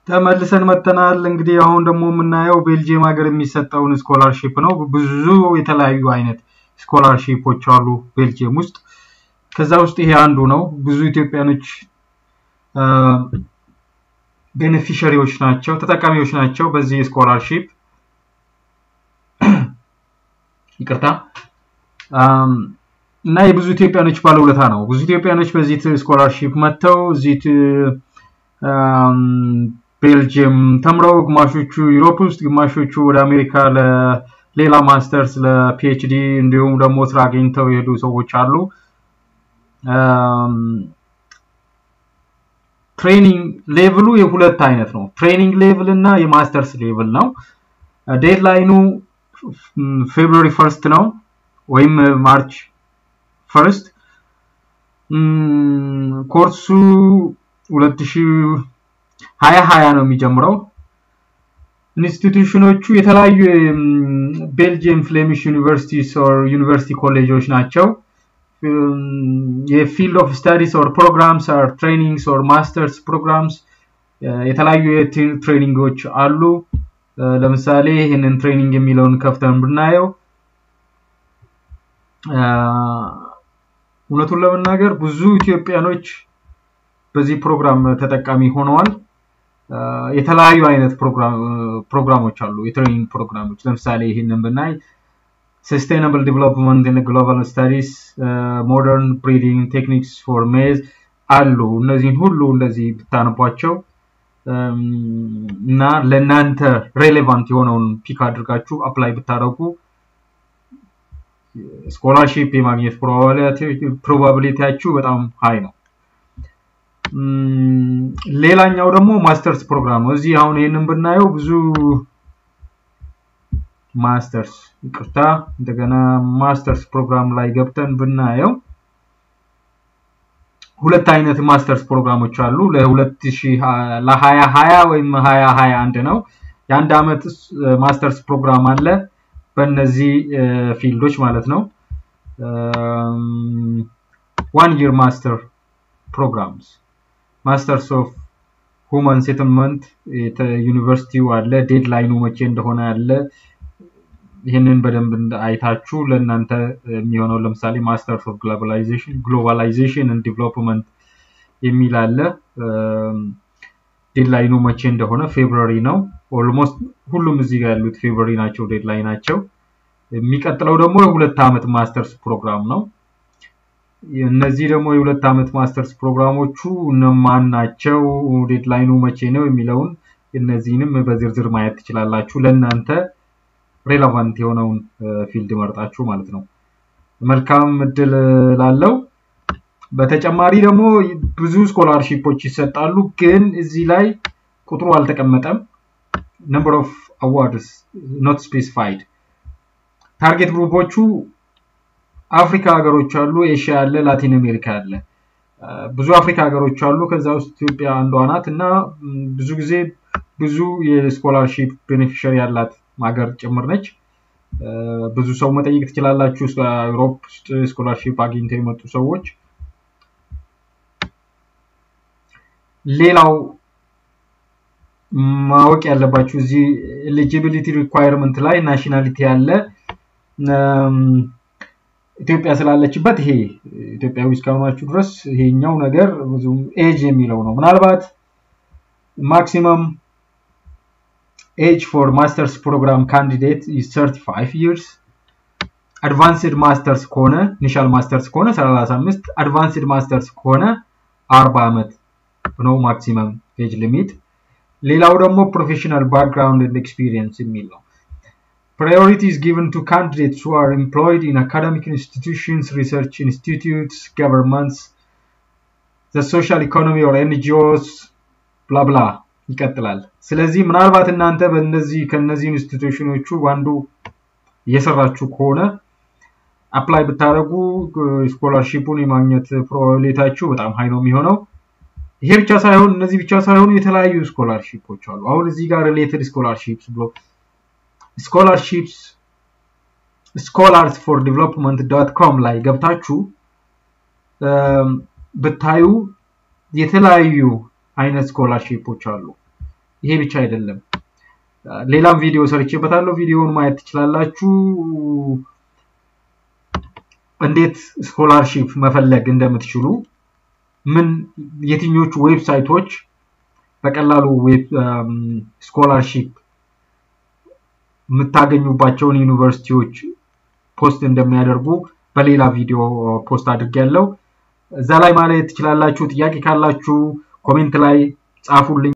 ተመልሰን መተናል። እንግዲህ አሁን ደግሞ የምናየው ቤልጅየም ሀገር የሚሰጠውን ስኮላርሺፕ ነው። ብዙ የተለያዩ አይነት ስኮላርሺፖች አሉ ቤልጅየም ውስጥ። ከዛ ውስጥ ይሄ አንዱ ነው። ብዙ ኢትዮጵያኖች ቤኔፊሸሪዎች ናቸው፣ ተጠቃሚዎች ናቸው በዚህ ስኮላርሺፕ። ይቅርታ እና የብዙ ኢትዮጵያኖች ባለውለታ ነው። ብዙ ኢትዮጵያኖች በዚህ ስኮላርሺፕ መጥተው እዚህ ቤልጅየም ተምረው ግማሾቹ ዩሮፕ ውስጥ ግማሾቹ ወደ አሜሪካ ለሌላ ማስተርስ ለፒኤችዲ እንዲሁም ደግሞ ስራ አግኝተው የሄዱ ሰዎች አሉ። ትሬኒንግ ሌቭሉ የሁለት አይነት ነው። ትሬኒንግ ሌቭል እና የማስተርስ ሌቭል ነው። ዴድላይኑ ፌብሩዋሪ ፈርስት ነው ወይም ማርች ፈርስት። ኮርሱ ሁለት ሺህ ሀያ ሀያ ነው የሚጀምረው። ኢንስቲትዩሽኖቹ የተለያዩ ቤልጅየም ፍሌሚሽ ዩኒቨርሲቲስ ኦር ዩኒቨርሲቲ ኮሌጆች ናቸው። የፊልድ ኦፍ ስታዲስ ኦር ፕሮግራምስ ኦር ትሬኒንግስ ኦር ማስተርስ ፕሮግራምስ የተለያዩ ትሬኒንጎች አሉ። ለምሳሌ ይህንን ትሬኒንግ የሚለውን ከፍተን ብናየው እውነቱን ለመናገር ብዙ ኢትዮጵያኖች በዚህ ፕሮግራም ተጠቃሚ ሆነዋል። የተለያዩ አይነት ፕሮግራሞች አሉ፣ የትሬኒንግ ፕሮግራሞች። ለምሳሌ ይህንን ብናይ ሰስቴናብል ዲቨሎፕመንት ኢን ግሎባል ስታዲስ፣ ሞደርን ብሪዲንግ ቴክኒክስ ፎር ሜዝ አሉ። እነዚህን ሁሉ እንደዚህ ብታነቧቸው እና ለእናንተ ሬሌቫንት የሆነውን ፒክ አድርጋችሁ አፕላይ ብታደርጉ ስኮላርሺፕ የማግኘት ፕሮባቢሊቲያችሁ በጣም ሀይ ነው። ሌላኛው ደግሞ ማስተርስ ፕሮግራም ነው። እዚህ አሁን ይህንን ብናየው ብዙ ማስተርስ ይቅርታ፣ እንደገና ማስተርስ ፕሮግራም ላይ ገብተን ብናየው ሁለት አይነት ማስተርስ ፕሮግራሞች አሉ። ለሀያ ሀያ ወይም ሀያ ሀያ አንድ ነው። የአንድ አመት ማስተርስ ፕሮግራም አለ በእነዚህ ፊልዶች ማለት ነው። ዋን ይር ማስተር ፕሮግራምስ ማስተርስ ኦፍ ሁማን ሴትልመንት ዩኒቨርሲቲው አለ። ዴድላይኑ መቼ እንደሆነ አለ። ይህንን በደንብ አይታችሁ ለእናንተ የሚሆነው ለምሳሌ ማስተርስ ኦፍ ግሎባላይዜሽን ግሎባላይዜሽን ኤንድ ዲቨሎፕመንት የሚል አለ። ዴድላይኑ መቼ እንደሆነ ፌብሩዋሪ ነው። ኦልሞስት ሁሉም እዚህ ጋር ያሉት ፌብሩዋሪ ናቸው ዴድላይ ናቸው። የሚቀጥለው ደግሞ የሁለት ዓመት ማስተርስ ፕሮግራም ነው። እነዚህ ደግሞ የሁለት ዓመት ማስተርስ ፕሮግራሞቹ እነማን ናቸው፣ ዴድላይኑ መቼ ነው የሚለውን እነዚህንም በዝርዝር ማየት ትችላላችሁ። ለእናንተ ሬሌቫንት የሆነውን ፊልድ መርጣችሁ ማለት ነው። መልካም እድል ላለው። በተጨማሪ ደግሞ ብዙ ስኮላርሺፖች ይሰጣሉ፣ ግን እዚህ ላይ ቁጥሩ አልተቀመጠም። ነምበር ኦፍ አዋርድስ ኖት ስፔሲፋይድ። ታርጌት ግሩፖቹ አፍሪካ ሀገሮች አሉ፣ ኤሽያ አለ፣ ላቲን አሜሪካ አለ። ብዙ አፍሪካ ሀገሮች አሉ። ከዛ ውስጥ ኢትዮጵያ አንዷ ናት እና ብዙ ጊዜ ብዙ የስኮላርሺፕ ቤኔፊሻሪ ያላት ሀገር ጭምር ነች። ብዙ ሰው መጠየቅ ትችላላችሁ። ዩሮፕ ውስጥ ስኮላርሺፕ አግኝተው የመጡ ሰዎች። ሌላው ማወቅ ያለባችሁ እዚህ ኤሊጂቢሊቲ ሪኳየርመንት ላይ ናሽናሊቲ ያለ ኢትዮጵያ ስላለችበት ይሄ ኢትዮጵያዊ እስከሆናችሁ ድረስ ይሄኛው ነገር ብዙ ኤጅ የሚለው ነው። ምናልባት ማክሲመም ኤጅ ፎር ማስተርስ ፕሮግራም ካንዲዴት ኢዝ 35 ይርስ አድቫንስድ ማስተርስ ከሆነ ኢኒሻል ማስተርስ ከሆነ 35 አድቫንስድ ማስተርስ ከሆነ 40 ዓመት ነው ማክሲመም ኤጅ ሊሚት። ሌላው ደግሞ ፕሮፌሽናል ባክግራውንድ ኤንድ ኤክስፒሪየንስ የሚል ነው። Priority is given to candidates who are employed in academic institutions, research institutes, governments, the social economy or NGOs, blah blah ይቀጥላል። ስለዚህ ምናልባት እናንተ በእነዚህ ከነዚህ ኢንስቲትዩሽኖቹ አንዱ እየሰራችሁ ከሆነ አፕላይ ብታደርጉ ስኮላርሺፑን የማግኘት ፕሮባቢሊታችሁ በጣም ሀይ ነው የሚሆነው። ይሄ ብቻ ሳይሆን እነዚህ ብቻ ሳይሆኑ የተለያዩ ስኮላርሺፖች አሉ። አሁን እዚህ ጋር ሪሌትድ ስኮላርሺፕስ ብሎ ስኮላርሺፕስ ስኮላርስ ፎር ዲቨሎፕመንት ዶት ኮም ላይ ገብታችሁ ብታዩ የተለያዩ አይነት ስኮላርሺፖች አሉ። ይሄ ብቻ አይደለም። ሌላም ቪዲዮ ሰርቼበታለሁ። ቪዲዮውን ማየት ትችላላችሁ። እንዴት ስኮላርሺፕ መፈለግ እንደምትችሉ ምን የትኞቹ ዌብሳይቶች በቀላሉ ስኮላርሺፕ የምታገኙባቸውን ዩኒቨርሲቲዎች ፖስት እንደሚያደርጉ በሌላ ቪዲዮ ፖስት አድርጌያለሁ። እዛ ላይ ማለት ትችላላችሁ። ጥያቄ ካላችሁ ኮሜንት ላይ ጻፉልኝ።